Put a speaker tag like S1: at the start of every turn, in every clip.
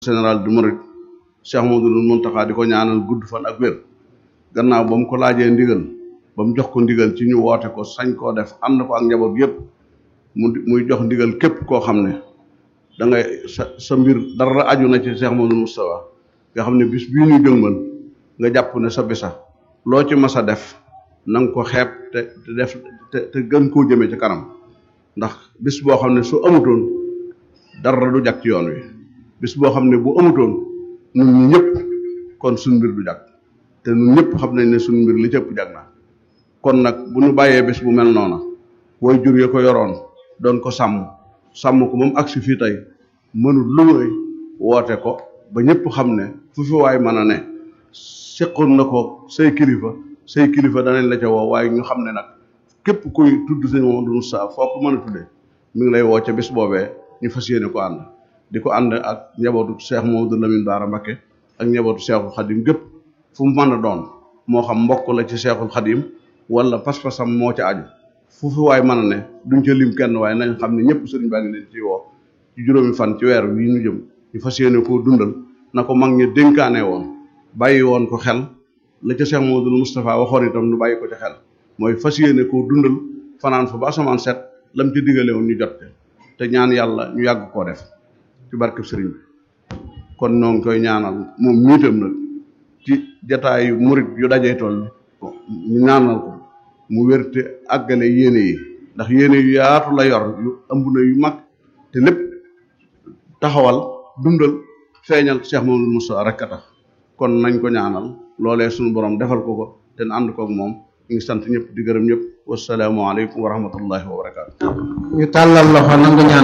S1: général du Mouride Cheikh Mouhamadoul Mountakha di ko ñaanal gudd fan ak wér gannaaw ba mu ko laajee ndigal ba mu jox ko ndigal ci ñu woote ko sañ koo def ànd ko ak njaboot yépp mu muy jox ndigal képp koo xam ne da ngay sa sa mbir dara aju na ci Cheikh Mouhamadoul Moustapha nga xam ne bis bii ñu jëngmal nga jàpp ne sa bisa loo ci mas a def na nga ko xeeb te te def te te gën koo jëmee ci kanam ndax bis boo xam ne su amutoon dara du jag ci yoon wi bis boo xam ne bu amutoon ñun ñi ñëpp kon suñ mbir du jag te ñun ñëpp xam nañ ne suñ mbir li cëpp jag na kon nag bu ñu bàyyee bis bu mel noona booy jur ya ko yoroon doon ko sàmm sàmm ko moom agsi fii tey mënul lu muy woote ko ba ñëpp xam ne fu fi waay mën a ne seqoon na ko say kilifa say kilifa danañ la ca woo waaye ñu xam ne nag képp kuy tudd sëñ Mamadou Moussa foo ko mën a tuddee mi ngi lay woo ca bis boobee ñu fas yéene ko ànd di ko ànd ak njabootu Cheikh Mamadou Lamine Bara Mbacké ak njabootu Cheikhul Khadim gépp fu mu mën a doon moo xam mbokk la ci Cheikhul Khadim wala pas-pasam moo ca aju fu fi waay mën a ne duñ ca lim kenn waaye nañ xam ne ñëpp sëriñ baa ngi leen ci woo ci juróomi fan ci weer wi ñu jëm ñu fas yéene koo dundal na ko mag ñi dénkaane woon bàyyi woon ko xel la ca Cheikh Mamadou Moustapha waxoon itam nu bàyyi ko ca xel mooy fas yéene koo dundal fanaan fa ba asamaan set lam ci digale woon ñu jot te ñaan yàlla ñu yàgg koo def ci barkeb sëriñ bi kon ñoo ngi koy ñaanal moom miitam nag ci jataayu murit yu dajee toll ñu ñaanal ko mu wérte àggale yéene yi ndax yéene yu yaatu la yor yu ëmb na yu mag te lépp taxawal dundal feeñal Cheikh Mamadou Moussa rek a tax kon nañ ko ñaanal loolee suñu borom defal ko ko te ànd kook moom ñu ngi sant ñëpp di gërëm ñëpp wasalaamu aleykum wa rahmatullahi wa barakaatu.
S2: ñu tàllal loxo nangu ñaan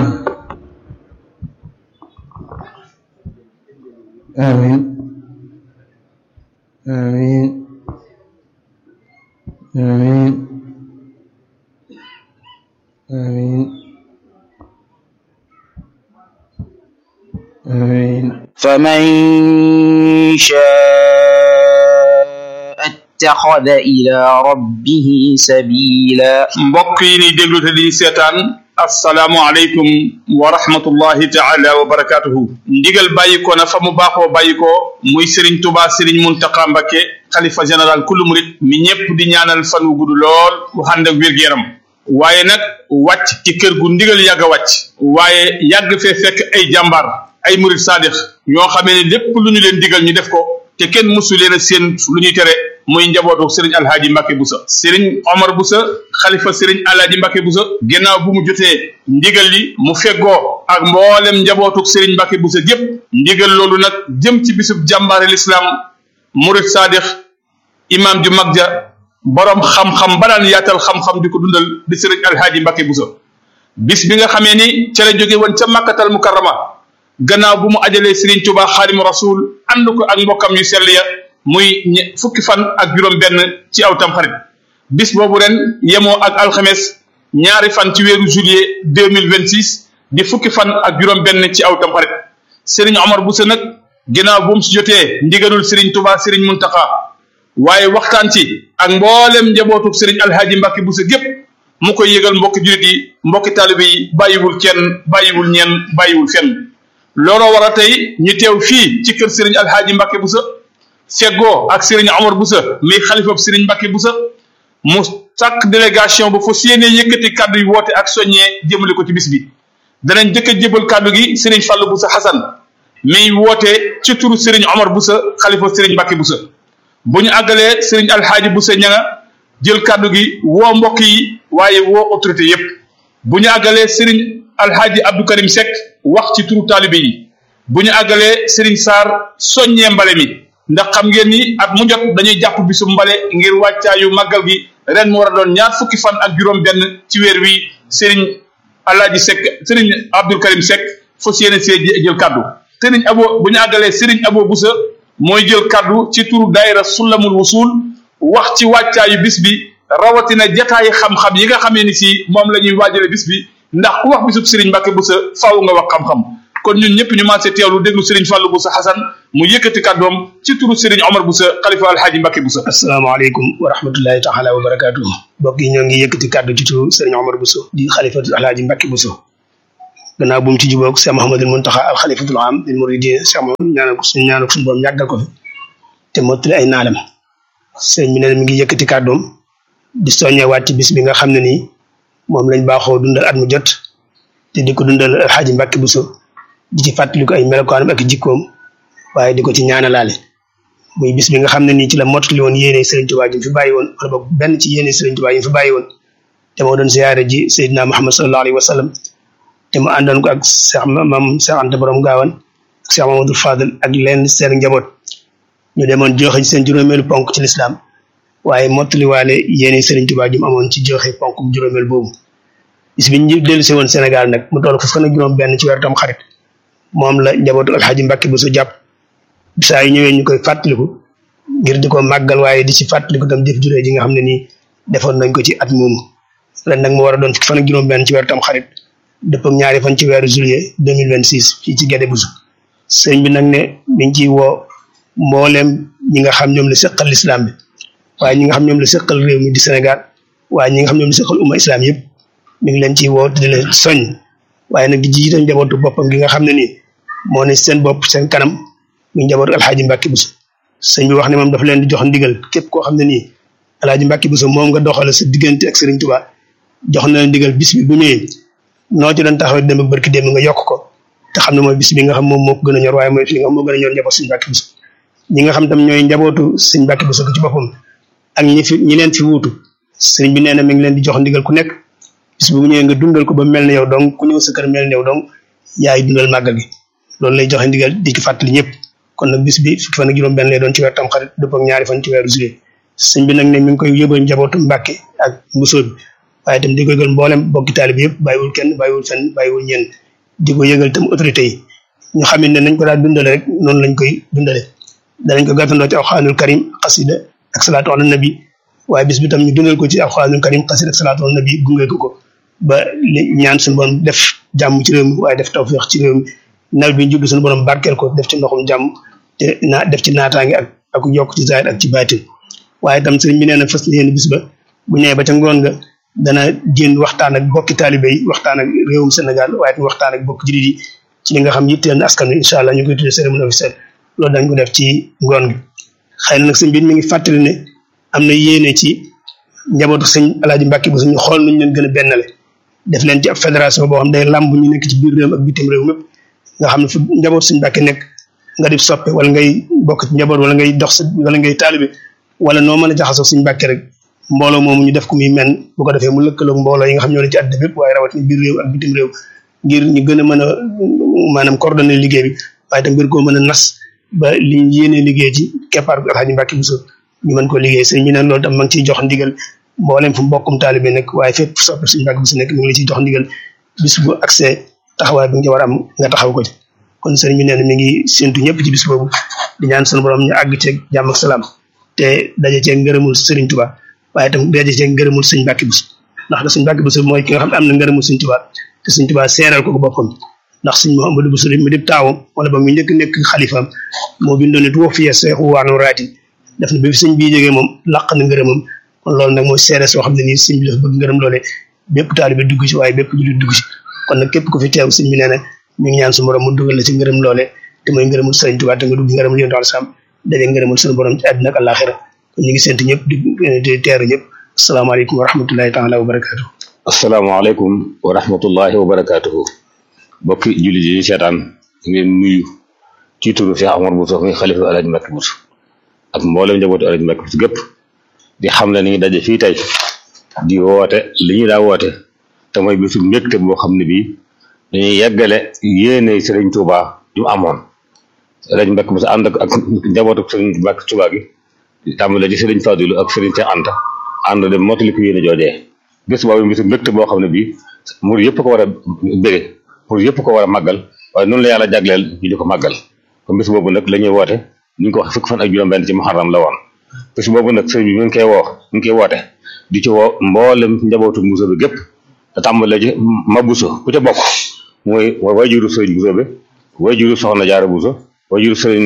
S2: amin amin amin amin amin
S3: فمن شاء اتخذ إلى ربه سبيلا
S4: mbokk yi ni déglu te di seetaan assalaamu aleykum wa rahmatullahi taala wa barakatuhu ndigal bàyyi ko na fa mu baaxoo bàyyi ko muy Serigne Touba Serigne Mountakha Mbacké xalifa général kullu murit mi ñépp di ñaanal fan wu gudd lool wu ànd ak wér-gu-yaram waaye nag wàcc ci kër gu ndigal yàgg a wàcc waaye yàgg fee fekk ay jàmbaar ay murit saadix ñoo xamee ne lépp lu ñu leen digal ñu def ko te kenn mësu leen a seen lu ñuy tere muy njabootu sëriñ alhaaji Mbacke Boussa sëriñ Omar Boussa xalifa sëriñ alhaaji Mbacke Boussa ginnaaw bu mu jotee ndigal li mu feggoo ak mboolem njabootu sëriñ Mbacke Boussa gépp ndigal loolu nag jëm ci bisub jàmbaare lislaam murit saadix imam ju mag ja borom xam-xam ba daan yaatal xam-xam di ko dundal di sëriñ alhaaji Mbacke Boussa bis bi nga xamee ni ca la jóge woon ca makkatal mukarrama gannaaw bu mu ajalee Serigne Touba xaadimu rasul ànd ko ak mbokkam yu sell ya muy fukki fan ak juróom-benn ci aw tamxarit bis boobu ren yemoo ak alxames ñaari fan ci weeru juillet deux mille vingt six di fukki fan ak juróom-benn ci aw tamxarit Serigne Omar Boussa nag gannaaw bu mu si jotee ndigalul Serigne Touba Serigne Mountakha waaye waxtaan ci ak mboolem njabootu Serigne Alhaji Mbacke Boussa gépp mu koy yëgal mbokki jullit yi mbokki taalibe yi bàyyiwul kenn bàyyiwul ñenn bàyyiwul fenn. looloo war a tey ñu teew fii ci kër Serigne Alhaji Mbacke Boussa feggoo ak Serigne Omar Boussa mi xalifab Serigne Mbacke Boussa mu sàkk délégation ba fa séenee yëkkati kàddu yi woote ak soññee jëmale ko ci bis bi danañ jëkk a jébal kàddu gi Serigne Fallou Boussa Hassan mi woote ci turu Serigne Omar Boussa xalifa Serigne Mbacke Boussa bu ñu àggalee Serigne Alhaji Boussa ñanga jël kàddu gi woo mbokk yi waaye woo autorité yépp bu ñu àggalee Serigne Alhaji Abdou Karim Seck wax ci turu taalibe yi bu ñu àggalee Serigne Sarr soññee mbale mi ndax xam ngeen ni at mu jot dañuy jàpp bisu mbale ngir wàccaayu màggal gi ren mu war a doon ñaar fukki fan ak juróom-benn ci weer wi Serigne Alhaji Seck Serigne Abdou Karim Seck fas yéene see jël kaddu Serigne Abo bu ñu àggalee Serigne Abo Boussa mooy jël kaddu ci turu daayira Sulamul Wusul wax ci wàccaayu bis bi rawatina jataayi xam-xam yi nga xamee ni si moom la ñuy waajale bis bi. ndax ku wax bisub Serigne Mbacke Boussa faaw nga wax xam-xam kon ñun ñëpp ñu maasee teewlu déglu Serigne Fallou Boussa Hassan mu yëkkati kàddoom ci turu Serigne Omar Boussa xalifa alhaaji Mbacke Boussa
S5: asalaamaaleykum wa rahmatullahi taala wa barakaatu mbokk yi ñoo ngi yëkkati kàddu ci turu Serigne Omar Boussa di xalifa alhaaji Mbacke Boussa gannaaw bu mu ci jubóog Cheikh Mouhamadul Muntaxa al xalifatul am lil muridin Cheikh Mouhamad ñaanal ko suñu ñaanal ko suñu borom yàggal ko fi te mottali ay naalam sëñ bi nee na mi ngi yëkkati kàddoom di soññewaat ci bis bi nga xam ne nii moom lañ baaxoo dundal at mu jot te di ko dundal alxaaji Mbàkke Buso di ci fàttaliku ay melokaanam ak jikkoom waaye di ko ci ñaanalaale muy bis bi nga xam ne nii ci la mottali woon yéene Sëriñ Tuubaa ji fi bàyyi woon wala boog benn ci yéene Sëriñ Tuubaa yi fi bàyyi woon te moo doon siyaare ji Seydina Muhammad sallallahu alayhi wa sallam te mu àndoon ko ak Cheikh Mam Cheikh Anta Borom Gaawan ak Cheikh Mamadou Fadel ak leen seen njaboot ñu demoon joxe ci seen juróomeelu ponk ci lislaam waaye mottaliwaale yéene Sëriñ Tuubaa ji mu amoon ci joxe ponk juróomeel boobu bis bi ñu dellu si woon Sénégal nag mu toll fukk ak juróom benn ci weeru tam xarit moom la njabootu alxaaji Mbàkke bu su jàpp saa yu ñëwee ñu koy fàttaliku ngir di ko màggal waaye di ci fàttaliku tam jëf juree ji nga xam ne nii defoon nañ ko ci at moomu ren nag mu war a doon fukki fan ak juróom benn ci weeru tam xarit dëpp ak ñaari fan ci weeru juillet deux mille vingt six fii ci Guédé Bousso sëñ bi nag ne mi ngi ciy woo mbooleem ñi nga xam ñoom la seqal lislaam bi waaye ñi nga xam ñoom la seqal réew mi di Sénégal waaye ñi nga xam ñoom la seqal umma islam yëpp mi ngi leen ciy woo te di leen soññ waaye nag di jiite njabootu boppam gi nga xam ne nii moo ne seen bopp seen kanam muy njabootu alxaaji Mbàkke Buso sëñ bi wax ne moom dafa leen di jox ndigal képp koo xam ne nii alxaaji Mbàkke Buso moom nga doxale sa diggante ak Sëriñ Tuubaa jox na leen ndigal bis bi bu ñëwee noo ci doon taxaw dem ak barki démb nga yokk ko te xam ne mooy bis bi nga xam moom moo ko gën a ñor waaye mooy fi nga xam moo gën a ñor njaboot sëñ Mbàkke Buso ñi nga xam tam ñooy njabootu sëñ Mbàkke Buso ci boppam ak ñi fi ñi leen fi wuutu sëriñ bi nee na mi ngi leen di jox ndigal ku nekk bis bu ñëwee nga dundal ko ba mel ne yow donc ku ñëw sa kër mel ne yow donc yaay dundal màggal gi loolu lay joxe ndigal di ci fàttali ñëpp kon nag bis bi fukki fan ak juróom benn lay doon ci weer tam xarit dëpp ak ñaari fan ci weeru juillet sëñ bi nag ne mi ngi koy yóbbal njabootu Mbàkke ak mbusoo bi waaye itam di ko yëgal mboolem bokki taalibe yëpp bàyyiwul kenn bàyyiwul fenn bàyyiwul ñenn di ko yëgal itam autorité yi ñu xam ne nañ ko daal dundale rek noonu lañ koy dundale danañ ko gàttandoo ci alxuraanul karim xasida ak salaatu ala nabi waaye bis bi tam ñu dundal ko ci alxuraanul karim xasida ak salaatu ala nabi gunge ko ko ba li ñaan suñu borom def jàmm ci réew mi waaye def tawfeex ci réew mi nawet bi ñu jublu suñu borom barkeel ko def ci ndoxum jàmm te naa def ci naataange ak ak yokk ci zaahir ak ci baatin waaye tam sëriñ bi nee na fas yéene bis ba bu ñëwee ba ca ngoon nga dana génn waxtaan ak bokki taalibe yi waxtaan ak réewum Sénégal waaye tam waxtaan ak bokki jullit yi ci li nga xam yitteel na askan wi incha allah ñu koy tuddee cérémonie officielle loolu dañ ko def ci ngoon gi xëy na nag sëñ bi mi ngi fàttali ne am na yéene ci njabootu sëñ Alaaji Mbàkke bu suñu xool nuñ leen gën a bennale def leen ci ab fédération boo xam day làmb ñu nekk ci biir réew ak bitim réew mépp nga xam ne fu njaboot suñu Mbàkke nekk nga di soppe wala ngay bokk ci njaboot wala ngay dox wala ngay taalibe wala noo mën a jaxasoo suñu Mbàkke rek mbooloo moomu ñu def ko muy men bu ko defee mu lëkkaloog mbooloo yi nga xam ñoo ne ci àddina bépp waaye rawatina biir réew ak bitim réew ngir ñu gën a mën a maanaam coordonné liggéey bi waaye tam ngir koo mën a nas ba li ñu yéenee liggéey ci keppaar bi Alxaaji Mbàkke Buso ñu mën ko liggéey sëñ bi nag loolu tam ma ngi ciy jox ndigal mboolem fu mbokkum taalibe nekk waaye fépp soppe suñu Mbàkke Buso nekk mi ngi la ciy jox ndigal bis bu accès taxawaay bi nga war a am nga taxaw ko ci kon sëriñ bi nee na mi ngi séntu ñëpp ci bis boobu di ñaan sunu borom ñu àgg ceeg jàmm ak salaam te daje ceeg ngërëmul sëriñ Tuubaa waaye tam daje ceeg ngërëmul sëñ Mbàkke Buso ndax da sëñ Mbàkke Buso mooy ki nga xam ne am na ngërëmul sëñ Tuubaa te sëñ Tuubaa seeral ko ko boppam ndax sëñ Mouhamadou Buso mu dib taawam wala ba mu njëkk nekk xalifaam moo bindoon ne tuwa fiye seexu waanu raati def na bi fi sëñ bii jógee moom laq na ngërëmam kon loolu nag mooy seere soo xam ne nii sëñ bi dafa bëgg ngërëm loolee bépp taalibe dugg ci waaye bépp jullit dugg ci kon nag képp ku fi teew sëñ bi nee na mi ngi ñaan su borom mu dugal la ci ngërëm loole te mooy ngërëmul sëriñ Tuubaa te nga dugg ngërëmul yonent al sam daje ngërëmul suñu borom ci àddina ak àllaaxira kon ñu ngi sant ñëpp di di teeru ñëpp asalaamaaleykum wa rahmatullahi taala wa barakaatu
S6: asalaamaaleykum wa rahmatullahi wa barakaatuhu bokki jullit yi seetaan ngeen nuyu ci turu Cheikh Amar Bousso muy xalifa Alaaji Mbàkke Buso ak mboolem njabootu Alaaji Mbàkke Buso gépp di xam ne ni ngi daje fii tey di woote li ñu daa woote te mooy bisu mbégte boo xam ne bii dañuy yeggale yéene Sëriñ Tuubaa ju amoon Alaaji Mbàkke Buso ànd ak njabootu Sëriñ Mbàkke Tuubaa gi tàmbale ci Sëriñ Fadilu ak Sëriñ Seex Anta ànd dem mottali ko yéene joojee bés boobu bisu mbégte boo xam ne bii mur yëpp ko war a bëgge pour yëpp ko war a màggal waaye noonu la yàlla jagleel ñu di ko màggal kon bés boobu nag la ñuy woote ñu ngi ko wax fukk fan ak juróom-benn ci muharram la woon bés boobu nag sëñ bi mi ngi koy woo mi ngi koy woote di ci woo mboolem njabootu Buso bi gépp te tàmbale ci ma Buso ku ca bokk mooy wayjuru sëriñ Buso bi wayjuru soxna Jaara Buso wayjuru sëriñ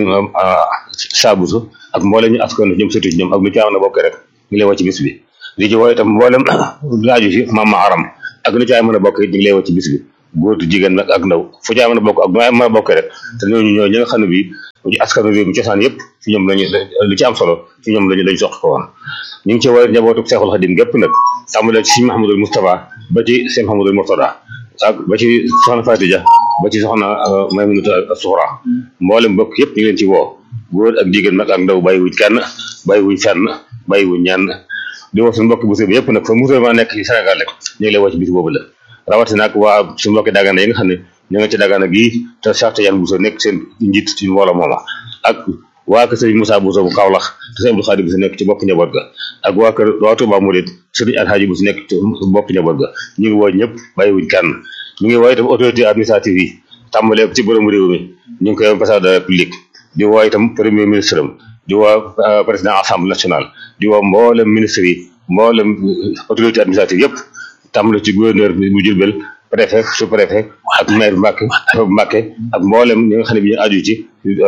S6: Saa Buso ak mboolem ñu askan ñoom sëtu ñoom ak lu ci am na bokk rek ñu lay woo ci bis bi di ci woo itam mboolem laaju ci maam ma aram ak nu ci ay mën a bokk it ñu ngi lay woo ci bis bi góor jigéen nag ak ndaw fu caa mën a bokk ak maa mën a bokkee rek te ñooñu ñoo ñi nga xam ne bii ci askanu réew mi cosaan yëpp ci ñoom lañu lu ci am solo ci ñoom lañu lañu soq ko woon ñu ngi ci woowee njabootu Seexul Xadim gépp nag tàmbalee ci Sëñ Mahamadul Moustapha ba ci Sëñ Mahamadul Murtada ak ba ci soxna Fatija ba ci soxna Maymunata Suxra mboolem bokk yëpp ñu ngi leen ci woo góor ak jigéen nag ak ndaw bàyyiwuñ kenn bàyyiwuñ fenn bàyyiwuñ ñenn di woo suñu mbokki bu bi yëpp nag fa musulman nekk ci Sénégal rek ñu ngi lay woo ci bis boobu la rawatina nag waa suñu mbokki Dagana yi nga xam ne ñu nga ci Dagana gii te Cheikh Tidiane Bousso nekk seen njiit ci mbooloo mooma ak waa kër Sëriñ Moussa Bousso bu Kaolack te Sëriñ Abdou Khadim Bousso nekk ci bopp njaboot ga ak waa kër waa Touba Mouride Sëriñ Alhaji Bousso nekk ci bopp njaboot ga ñu ngi woo ñëpp bàyyiwuñ kenn ñu ngi woo itam autorité administrative yi tàmbalee ci borom réew mi ñu ngi koy président de la République di woo itam premier ministre am di woo président assemblée nationale di woo mboolem ministre yi mboolem autorité administrative yëpp tàmbale ci gouverneur bu Jurbel préfet sous préfet ak maire Mbàkke bu Mbàkke ak mboolem ñi nga xam ne bi ñu aju ci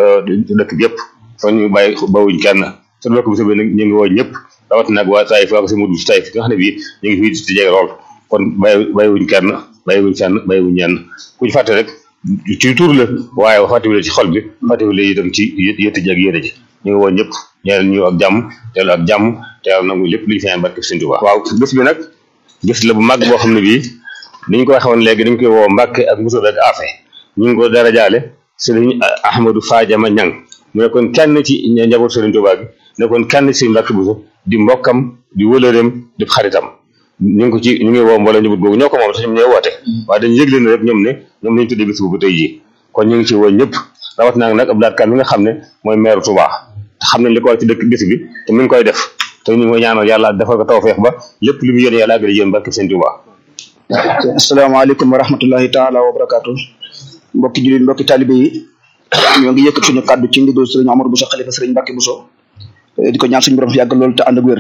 S6: dëkk bi yëpp kon ñu bàyyi bawuñ kenn te dëkk bu soobee nag ñu ngi woo ñëpp rawat nag waa Taïf waa ko si mudu si Taïf nga xam ne bii ñu ngi fii di jege lool kon bàyyi bàyyiwuñ kenn bàyyiwuñ fenn bàyyiwuñ ñenn ku ñu fàtte rek ci tur la waaye fàttewule ci xol bi fàttewule itam ci yëtt ji ak yéene ji ñu ngi woo ñëpp ñeel ñu ak jàmm teelu ak jàmm te yàlla nangu lépp lu ñu fi ñaan barke Sëñ Tuubaa waaw bés bi nag bés la bu mag boo xam ne bii ni ñu ko waxee woon léegi dañ koy woo Mbàkke ak Bousso ak Afe ñu ngi ko dara jaale Sëriñ Ahmadou Fadiama Ñang mu nekkoon kenn ci njaboot Sëriñ Tuubaa gi nekkoon kenn ci Mbàkke Bousso di mbokkam di wëlëreem di xaritam ñu ngi ko ci ñu ngi woo mbooloo njaboot googu ñoo ko moom sax ñoom ñooy woote waaye dañu yëgle ne rek ñoom ne ñoom lañu tuddee bés boobu tey jii kon ñu ngi ci woo ñëpp rawat naa nag Abdou Lahad Kane mi nga xam ne mooy maire Touba te xam nañ li ko war ci dëkk bés bi te mi ngi koy def te ñu ngi koy ñaanal yàlla defal ko tawfeex ba lépp lu mu yéene yàlla àggali yéen barke Sëñ Touba
S7: asalaamaaleykum wa rahmatullahi taala wa barakaatu mbokki jullit mbokki talibe yi ñoo ngi yëkkat suñu kàddu ci ndigal sëriñ Amadou Bousso xalifa sëriñ Mbàkke Bousso di ko ñaan suñu borom fi yàgg loolu te ànd ak wér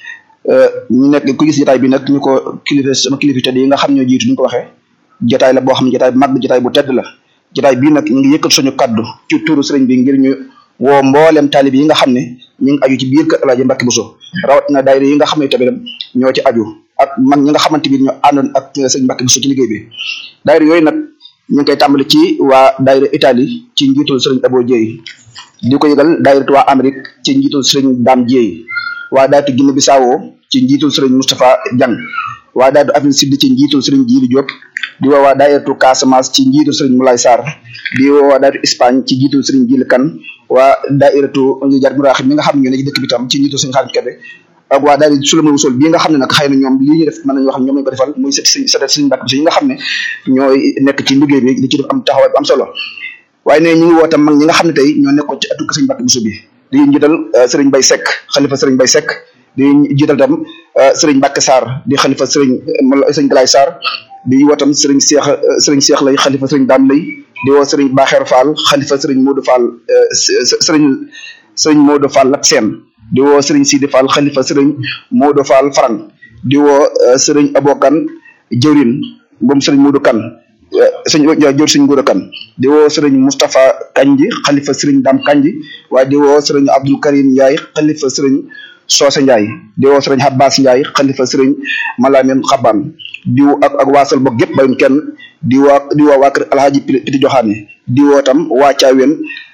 S7: ñu nekk ku gis jotaay bi nag ñu ko kilifa sama kilifa tedd yi nga xam ñoo jiitu ni ñu ko waxee jotaay la boo xam ne jotaay bu mag jotaay bu tedd la jotaay bii nag ñu ngi yëkkat suñu kàddu ci tuuru sëriñ bi ngir ñu woo mboolem taalib yi nga xam ne ñu ngi aju ci biir kër Alaaji Mbàkke Bousso rawat na daayira yi nga xam ne tamit ñoo ci aju ak mag ñi nga xamante bi ñoo àndoon ak sëriñ Mbàkke Bousso ci liggéey bi daayira yooyu nag ñu ngi koy tàmbali ci waa daayira Italie ci njiitul sëriñ Abo Dieye di ko yëgal daayira waa Amérique ci njiitul sëriñ Dame Dieye waa daayira Guinée Bissau ci njiitul sëriñ Moustapha Diang waa daayira Afrique Sud ci njiitul sëriñ Djili Diop di woo waa daayiratu Casamance ci njiitul sëriñ Moulay Sarr di woo waa daayiratu Espagne ci njiitul sëriñ Djili Kane waa daayiratu Jar Muraxib mi nga xam ne ñoo ne ci dëkk bi tam ci njiitul sëriñ Xaadim Kebe ak waa daayira Sulama Wusul bii nga xam ne nag xëy na ñoom lii ñu def mën nañu wax ñoom lañu ko defal muy sët sëriñ sët sëriñ Mbàkke Bousso yi nga xam ne ñooy nekk ci liggéey bi di ci def am taxawaay bu am solo waaye ne ñu ngi woo tam mag ñi nga xam ne tey ñoo nekkoon ci atuk sëriñ Mbàkke Bousso bi di njiital sëriñ Bay Seck xalifa sëriñ Bay Seck di jiital tam sëriñ Mbàkke Sarr di xalifa sëriñ sëriñ Galaay Sarr di woo tam sëriñ Seex sëriñ Seex lay xalifa sëriñ Daam lay di woo sëriñ Baaxeer Fall xalifa sëriñ Modou Fall sëriñ sëriñ Modou Fall Lat Seen di woo sëriñ Sidi Fall xalifa sëriñ Modou Fall Farang di woo sëriñ Abokan jëwrin moom sëriñ Modou Kan sëñ jëwr sëriñ Modou Kan di woo sëriñ Moustapha Kanji xalifa sëriñ Dam Kanji waaye di woo sëriñ Abdul Karim Ndiaye xalifa sëriñ Soose Ndiaye di woo sëriñ Abbas Ndiaye xalifa sëriñ Malamin Xaban di woo ak ak waasal bokk yëpp bayun kenn di woo di woo waa kër Alhaji Piti Joxaane di woo tam waa Caaween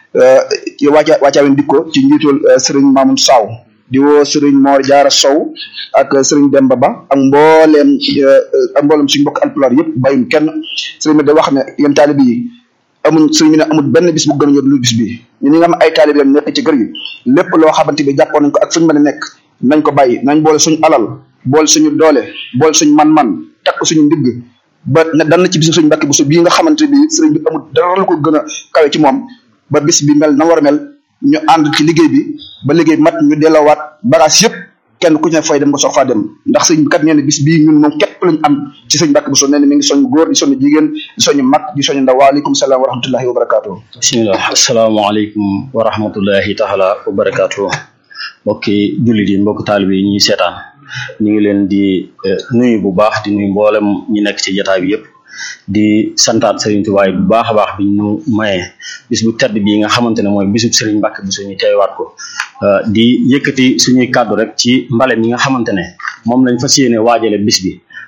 S7: waa waa Caaween dikko ci njiitul sëriñ Mamoun Saw di woo sëriñ Mor Jaara Sow ak sëriñ Demba Ba ak mbooleem ak mbooleem suñu mbokk alpulaar yëpp bayun kenn sëriñ bi da wax ne yéen taalib yi amuñ sëriñ bi ne amul benn bis bu gën a ñor lu bis bi ñun ñi nga xam ay taalib lañ nekk ci kër gi lépp loo xamante bi jàppoon nañ ko ak fuñu mën a nekk nañ ko bàyyi nañ boole suñu alal boole suñu doole boole suñu man-man teg ko suñu ndigg ba ne dan na ci bisu suñu Mbàkke Bousso bii nga xamante bi sëriñ bi amul dara lu ko gën a kawe ci moom ba bis bi mel na war a mel ñu ànd ci liggéey bi ba liggéey mat ñu delloowaat bagage yëpp kenn ku ci ne fay dem nga soog faa dem ndax sëñ bi kat nee na bis bii ñun moom képp lañ am ci sëñ Mbàkke Bousso nee na mi ngi soñ góor di soñ jigéen di soñ mag di soñ ndaw waaleykum salaam wa rahmatullahi wa barakaatu.
S8: bisimilah asalaamaaleykum wa rahmatullahi taala wa barakaatu mbokki jullit yi mbokki taalibe yi ñuy seetaan ñu ngi leen di nuyu bu baax di nuyu mboolem ñi nekk ci jotaay bi yëpp di santaat Serigne Touba bu baax a baax bi ñu mayee bis bu tedd bii nga xamante ne mooy bisub Serigne Mbacke Bousso ñu teewaat ko di yëkkati suñuy kàddu rek ci mbale mi nga xamante ne moom lañ fas yéene waajale bis bi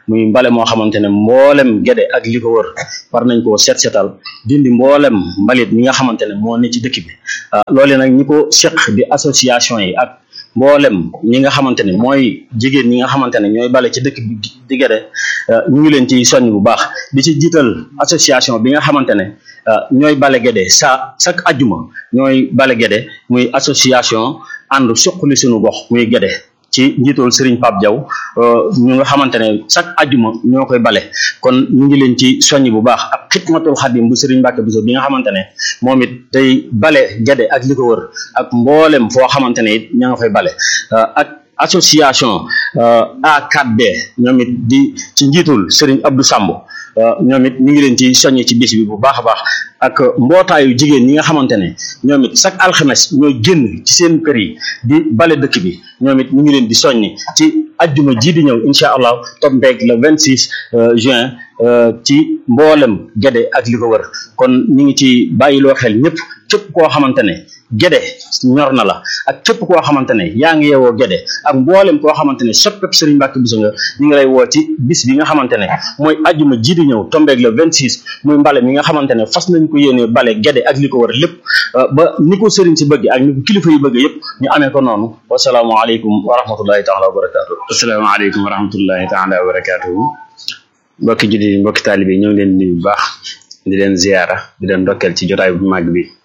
S8: muy mbale moo xamante ne mboolem gede ak li ko wër war nañ koo set setal dindi mboolem mbalit mi nga xamante ne moo ne ci dëkk bi loolu nag ñi ko seq di association yi ak mboolem ñi nga xamante ne mooy jigéen ñi nga xamante ne ñooy bale ci dëkk bi di gede ñu ngi leen ci soññ bu baax di ci jiital association bi nga xamante ne ñooy bale gede sa chaque ajjuma ñooy bale gede muy association ànd suqali suñu gox muy gede ci njiitool Serigne Pape Diaw ñu nga xamante ne chaque ajjuma ñoo koy bale kon ñu ngi leen ci soññ bu baax ak xidmatul xadim bu Serigne Mbacke Bousso bi nga xamante ne moom it day bale gede ak li ko wër ak mboolem foo xamante ne it ña nga fay bale ak association A4D ñoom it di ci njiitul Serigne Abdou Samb ñoom it ñu ngi leen ci soññ ci bis bi bu baax a baax ak mbootaayu jigéen ñi nga xamante ne ñoom it chaque alxames ñooy génn ci seen kër yi di bale dëkk bi ñoom it ñu ngi leen di soññ ci ajjuma ji di ñëw incha allah tombeeg le 26 juin ci mboolem gede ak li ko wër kon ñu ngi ci bàyyiloo xel ñëpp képp koo xamante ne gede ñor na la ak képp koo xamante ne yaa ngi yeewoo gede ak mboolem koo xamante ne soppeeb Serigne Mbacke Bousso nga ñu ngi lay woo ci bis bi nga xamante ne mooy ajjuma ji di ñëw tombeeg le 26 muy mbale mi nga xamante ne fas nañ ko yéene bale gede ak li ko wër lépp ba ni ko Serigne si bëgg ak ni ko kilifa yi bëgg yëpp ñu amee ko noonu wasalaamualeykum wa rahmatullahi taala wa barakaatu.
S9: asalaamaaleykum wa rahmatullahi taala wa barakaatu. mbokki jullit yi mbokki taalibe yi ñoo ngi leen di nuyu bu baax di leen ziyaara di leen ndokkeel ci jotaay bu màgg bi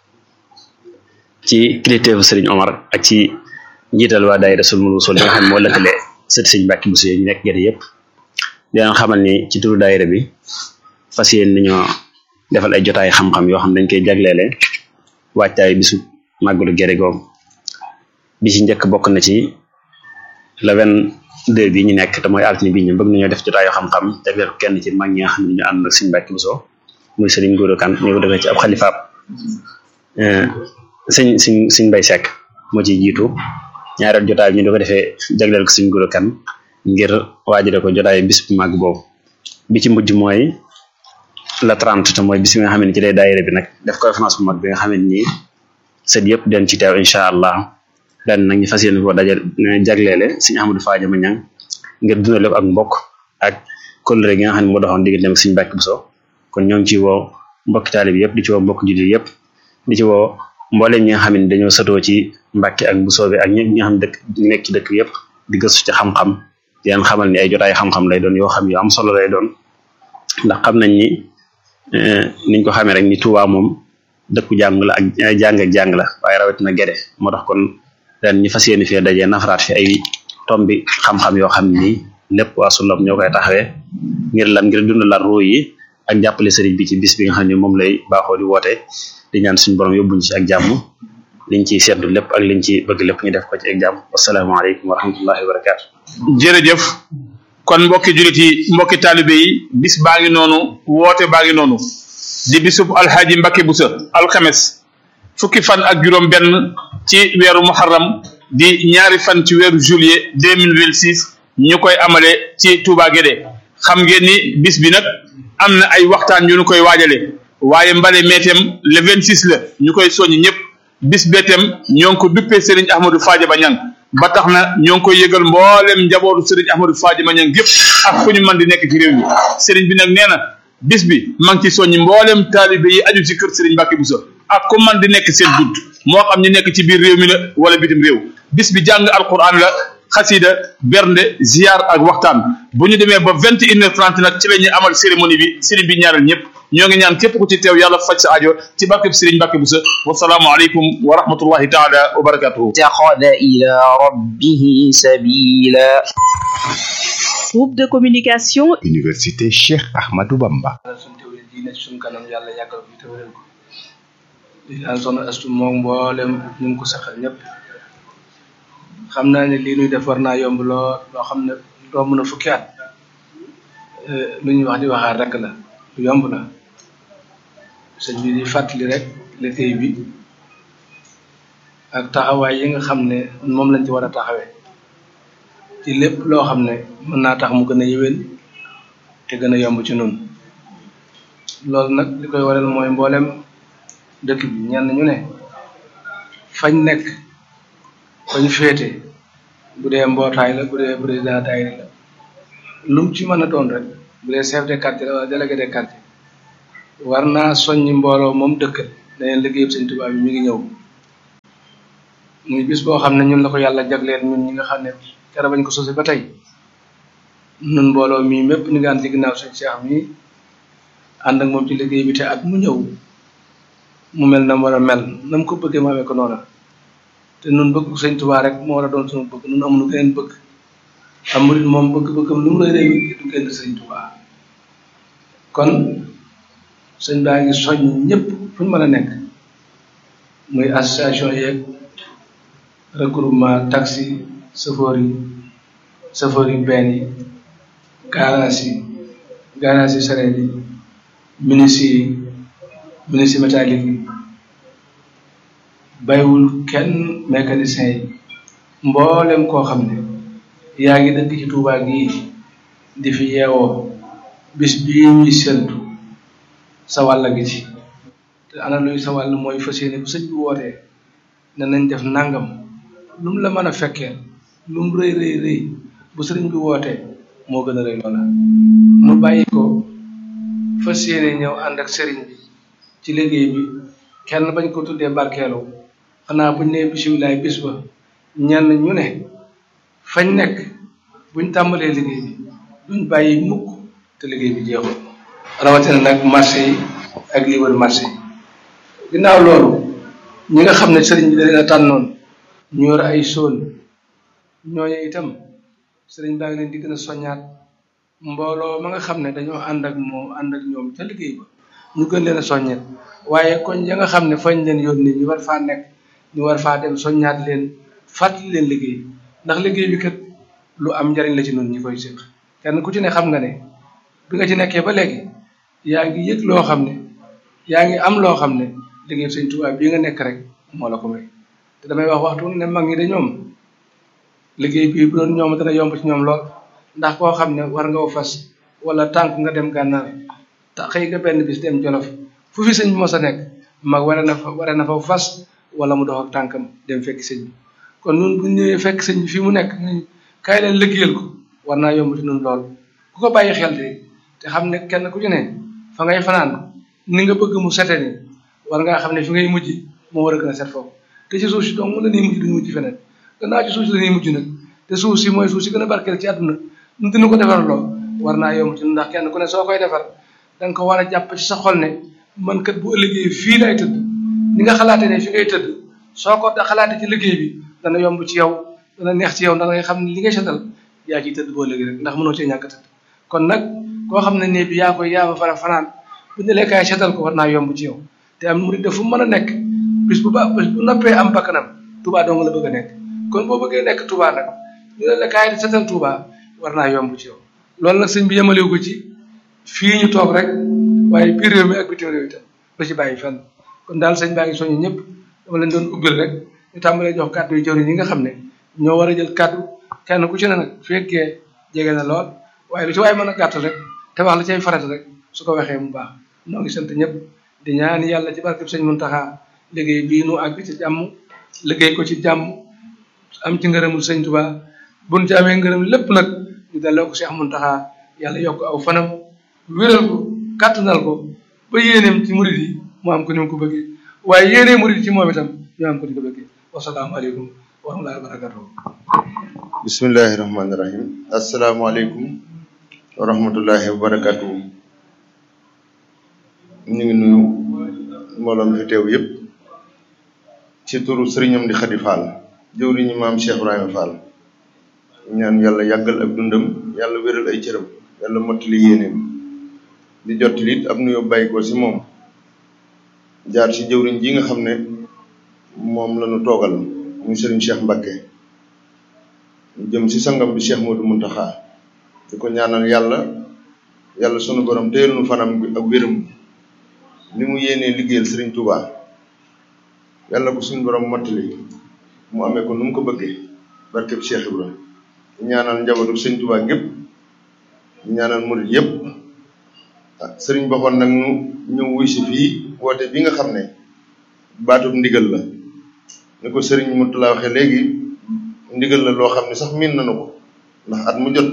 S9: ci kilifteefu Serigne Omar ak ci njiital waa daayira Sulmul Wusul yi nga xam ne moo lëkkale sët Serigne Mbacke Bousso yi ñu nekk gerte yëpp di leen xamal ni ci turu daayira bi fas yéen nañoo defal ay jotaay xam-xam yoo xam dañ koy jagleele waajtaay bisu màggalu gerte googu bi ci njëkk bokk na ci le vingt-deux bi ñu nekk te mooy altine bi ñu bëgg nañoo def jotaayu xam-xam jagleel ko kenn ci mag ñi nga xam ne ñu ànd ak Serigne Mbacke Bousso muy Serigne Gora Kane ñu ko defee ci ab xalifaab sëñ sëñ sëñ Mbay Seck moo ciy jiitu ñaareel jotaay bi ñu di ko defee jagleel ko Serigne Gora Kane ngir waajale ko jotaay bis bu màgg boobu bi ci mujj mooy la 30 te mooy bis bi nga xam ne ci lay daayira bi nag def conférence bu mag bi nga xam ne nii sët yëpp den ci teew incha allah ren nag ñu fas yéene ko dajal jagleele Serigne Ahmadou Fadiama Niang ngir dundale ko ak mbokk ak kóllëre gi nga xam ne moo doxoon digganteem ak Serigne Mbacke Bousso kon ñoo ngi ci woo mbokki taalib yëpp di ci woo mbokk jullit yëpp di ci woo mboolem ñi nga xam ne dañoo sëtoo ci Mbacke ak Bousso bi ak ñi nga xam ne dëkk nekk ci dëkk yëpp di gëstu ci xam-xam di leen xamal ni ay jotaay xam-xam lay doon yoo xam yu am solo lay doon ndax xam nañ ni niñ ko xamee rek ni Touba moom dëkku jàng la ak jàng ak jàng la waaye rawatina gede moo tax kon ren ñu fas yéene fee dajee nafaraat fi ay tombi xam-xam yoo xam ni lépp waa Sullam ñoo koy taxawee ngir lan ngir dundalaat ruu yi ak jàppale sëriñ bi ci bis bi nga xam ne moom lay baaxoo di woote di ñaan suñu borom yóbbuñ ci ak jàmm liñ ciy seddu lépp ak liñ ci bëgg lépp ñu def ko ci ak jàmm wasalaamaaleykum wa rahmatullahi wa barakaatu.
S4: jërëjëf kon mbokki jullit yi mbokki taalibe yi bis baa ngi noonu woote baa ngi noonu di bisub alxaaji Mbacke Bousso alxames fukki fan ak juróom benn ci weeru muharram di ñaari fan ci weeru juillet deux mille vingt six ñu koy amale ci Touba Guédé xam ngeen ni bis bi nag am na ay waxtaan yu ñu koy waajale waaye mbale meetem le vingt six la ñu koy soññ ñëpp bis beetem ñoo ngi ko duppee Serigne Ahmadou Fadiama Niang ba tax na ñoo ngi koy yëgal mboolem njabootu Serigne Ahmadou Fadiama Niang gépp ak fu ñu mën di nekk ci réew mi Serigne bi nag nee na bis bi maa ngi ci soññi mboolem taalibe yi aju ci kër Serigne Mbacke Bousso ak ku man di nekk seen bunt moo xam ñu nekk ci biir réew mi la wala bitim réew bis bi jàng alquran la xasida bernde ziar ak waxtaan bu ñu demee ba vingt et une heure trente nag ci la ñuy amal cérémonie bi Serigne bi ñaanal ñëpp ñoo ngi ñaan képp ku ci teew yàlla faj sa ajo ci barkeb Serigne Mbacke Bousso wasalaamu aleykum wa rahmatullahi taala wa barakatuhu
S3: اتخذ إلى ربه سبيلا
S10: Groupe de communication
S11: Université Cheikh Ahmadou Bamba.
S2: suñ teewle diine ci suñ kanam yàlla yàggal fi te wéral ko di ñaan soxna astu moom mboolem ñu ngi ko saxal ñëpp xam naa ne lii nuy def war naa yomb loo loo xam ne romb na fukki at lu ñuy wax di waxaat rek la lu yomb la sëñ bi di fàttali rek liggéey bi ak taxawaay yi nga xam ne moom lañ ci war a taxawee ci lépp loo xam ne mën naa tax mu gën a yëwén te gën a yomb ci nun loolu nag li koy waral mooy mboolem dëkk bi ñenn ñu ne fañ nekk fañ féete bu dee mbootaay la bu dee président daayira la lu mu ci mën a doon rek bu dee chef de quartier la wala délégué de quartier war naa soññi mbooloo moom dëkkal ne leen liggéeyub sëñ Tuubaa bi mi ngi ñëw muy bis boo xam ne ñun la ko yàlla jagleel ñun ñi nga xam ne kera bañ ko sosé ba tey nun mbooloo mii mépp ñu ngi ànd ci ginnaaw sëñ Cheikh mii ànd ak moom ci liggéey bi te at mu ñëw mu mel na mu war a mel na mu ko bëggee mu amee ko noona te nun bëgg sëñ Tuubaa rek moo war a doon suñu bëgg nun amuñu geneen bëgg am murit moom bëgg-bëggam lu mu rëy rëy du génn sëñ Tuubaa kon sëñ baa ngi soññ ñëpp fu ñu mën a nekk muy association yeeg regroupement taxi chauffeur yi chauffeur yi benn yi garage yi garage yi sareet yi ministre yi ministre métallique yi baywul kenn mécanicien yi mboolem koo xam ne yaa ngi dëkk ci Tuubaa gii di fi yeewoo bis bii ñuy séntu sa wàll gi ci te ana luy sa wàll mooy fas yéene bu sëñ bi wootee ne nañ def nangam lu mu la mën a fekkee lu mu rëy rëy rëy bu sëriñ bi wootee moo gën a rëy loola nu bàyyi ko fas yéene ñëw ànd ak sëriñ bi ci liggéey bi kenn bañ ko tuddee barkeelu xanaa buñ nee bisimilaay bis ba ñenn ñu ne fañ nekk buñ tàmbalee liggéey bi duñ bàyyi mukk te liggéey bi jeexul rawatina nag marché yi ak li wër marché yi ginnaaw loolu ñi nga xam ne sëriñ bi da leen a tànnoon ñu yor ay soon ñooñu itam sëriñ baa ngi leen di gën a soññaat mbooloo ma nga xam ne dañoo ànd ak moom ànd ak ñoom ca liggéey ba ñu gën leen a soññet waaye koñ ya nga xam ne fañ leen yónni ñu war faa nekk ñu war faa dem soññaat leen fàttali leen liggéey ndax liggéey bi kat lu am njariñ la ci noonu ñi koy séq kenn ku ci ne xam nga ne bi nga ci nekkee ba léegi yaa ngi yëg loo xam ne yaa ngi am loo xam ne liggéey sëñ Tuubaa bii nga nekk rek moo la ko may te damay wax waxtu ne mag ñi de ñoom liggéey bii bu doon ñoom dana yomb ci ñoom lool ndax koo xam ne war nga fas wala tànk nga dem gànnaar te xëy nga benn bis dem jolof fu fi sëñ bi mos a nekk mag wara na fa wara na fa fas wala mu dox ak tànkam dem fekk sëñ bi kon nun bu ñëwee fekk sëñ bi fii mu nekk ñu kaay leen liggéeyal ko war naa yomb ci nun lool ku ko bàyyi xel de te xam ne kenn ku ci ne fa ngay fanaan ni nga bëgg mu sete ni war ngaa xam ne fi ngay mujj moo war a gën a set foofu te ci suuf si donc mu la ñuy mujj duñu mujj feneen gannaaw ci suuf si la ñuy mujj nag te suuf si mooy suuf si gën a barkeel ci àdduna nu dina ko defar loo war naa yomb ci ndax kenn ku ne soo koy defar da nga ko war a jàpp ci sa xol ne man kat bu ëllëgee fii lay tëdd ni nga xalaate ne fi ngay tëdd soo ko da xalaate ci liggéey bi dana yomb ci yow dana neex ci yow ndax ngay xam ne li ngay setal yaa ciy tëdd boo léegi rek ndax mënoo cee ñàkk tëdd kon nag koo xam ne ne bi yaa koy yaa fa fara fanaan bu ne kaay setal ko war naa yomb ci yow te am murid fu mën a nekk bis bu ba bis bu noppee am bakkanam Touba dong la bëgg a nekk kon boo bëggee nekk Touba nag ñu ne la kaay setal Touba war naa yomb ci yow loolu nag sëñ bi yemalewu ko ci fii ñu toog rek waaye biir réew mi ak bitim réew itam la ci bàyyi fenn kon daal sëñ baa ngi soññu ñëpp dama leen doon ubbil rek ñu tàmbalee jox kàddu yu jëwriñ yi nga xam ne ñoo war a jël kàddu kenn ku ci ne nag fekkee jege na lool waaye lu ci waaye mën a gàttal rek te wax la cay farata rek su ko waxee mu baax noo ngi sant ñëpp di ñaan yàlla ci barkeb sëñ Muntaxa liggéey bii nu àgg ci jàmm liggéey ko ci jàmm am ci ngërëmul sëñ Tuubaa buñ ci amee ngërëm lépp nag ñu delloo ko Cheikh Muntaxa yàlla yokk aw fanam wéral ko kàttanal ko ba yéeneem ci murid yi mu am ko ni mu ko bëggee waaye yéenee murid ci moom itam ñu am ko ni ko bëggee wasalaamaaleykum wa rahmatullahi wa barakatuh
S12: bismillahi rahmaani rahim asalaamaaleykum wa rahmatullahi wa barakatuh ñu ngi nuyu mbooloo mi fi teew yëpp ci turu sëriñam di Xadi Fall jëwriñu maam Cheikh Ibrahima Fall ñaan yàlla yàggal ak dundam yàlla wéral ay cëram yàlla mottali yéeneem di jottali it ab nuyoo bàyyi ko si moom jaar si jëwriñ ji nga xam ne moom la ñu toogal muy sëriñ Cheikh Mbacké jëm si sangam bi Cheikh Modou Mountakha di ko ñaanal yàlla yàlla sunu borom téyel nu fanam ak wéram li mu yéenee liggéeyal Serigne Touba yàlla ko suñu borom mottali mu amee ko nu mu ko bëggee barkeb Cheikh Ibra ñaanal njabootu Serigne Touba gépp ñaanal murid yépp ah Serigne boxoon nag nu ñëw wuy si fii woote bi nga xam ne baatub ndigal la ni ko Serigne Moutala waxee léegi ndigal la loo xam ne sax miin nañu ko ndax at mu jot